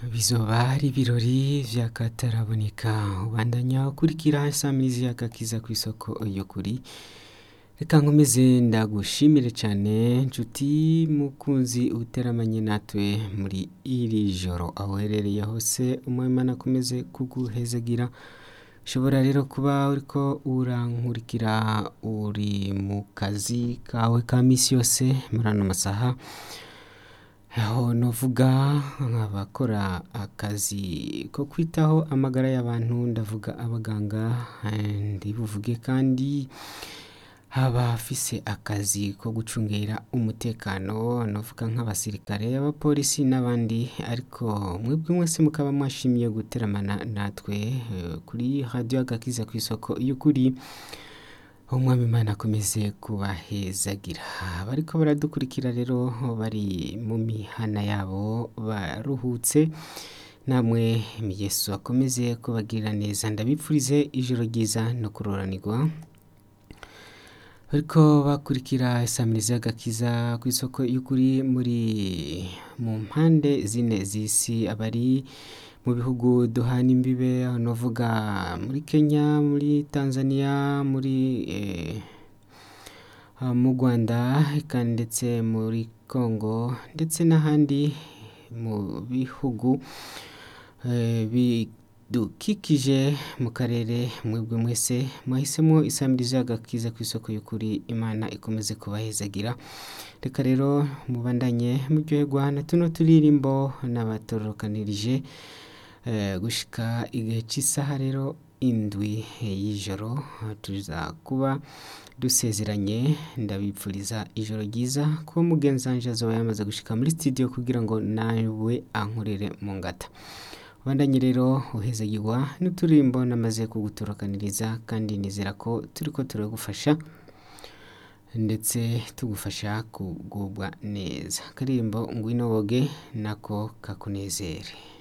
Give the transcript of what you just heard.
bizoba ari ibirori vy'akataraboneka ubandanya ukurikira isamirizi y'agakiza kw'isoko y'ukuri reka nkomeze ndagushimire cane nshuti mukunzi uteramanye natwe muri iri joro aho uherereye hose umwimana akomeze kuguhezagira ushobora rero kuba uriko urankurikira uri mu kazi kawe ka misi yose muri ano masaha aho novuga nk'abakora akazi ko kwitaho amagara y'abantu ndavuga abaganga eh, ndibuvuge kandi abafise akazi ko gucungera umutekano novuga nk'abasirikare abapolisi n'abandi ariko mwebwe mwese mukaba mwashimiye guteramana natwe eh, kuri radiyo agakiza kw'isoko y'ukuri umwami imana akomeze kubahezagira bariko baradukurikira rero bari mu mihana yabo baruhutse namwe yesu akomeze kubagirira neza ndabipfurize ijoro ryiza no kuroranirwa bariko bakurikira isamirizi y'agakiza kw'isoko y'ukuri muri mu mpande zine z'isi abari mu bihugu duhana imbibe aho novuga muri kenya muri tanzania muri eh, ah, mu rwanda eka ndetse muri congo ndetse n'ahandi mu bihugu eh, bidukikije mu karere mwebwe mwese mwahisemo isamirizi y'agakiza kw'isoko y'ukuri imana ikomeze kubahezagira reka rero mubandanye muryoherwa na tuno turirimbo n'abatorokanirije eh, gushika igihe cy'isaha rero indwi y'ijoro tuza kuba dusezeranye ndabipfuriza ijoro ryiza kuba mugenzi wanje azoba yamaze gushika muri studio kugira ngo nawe ankorere mu ngata ubandanye rero uhezagirwa n'uturirimbo namaze kugutorokaniriza kandi nizera ko turiko turagufasha ndetse tugufasha kugubwa neza akaririmbo ngwino woge nako kakunezere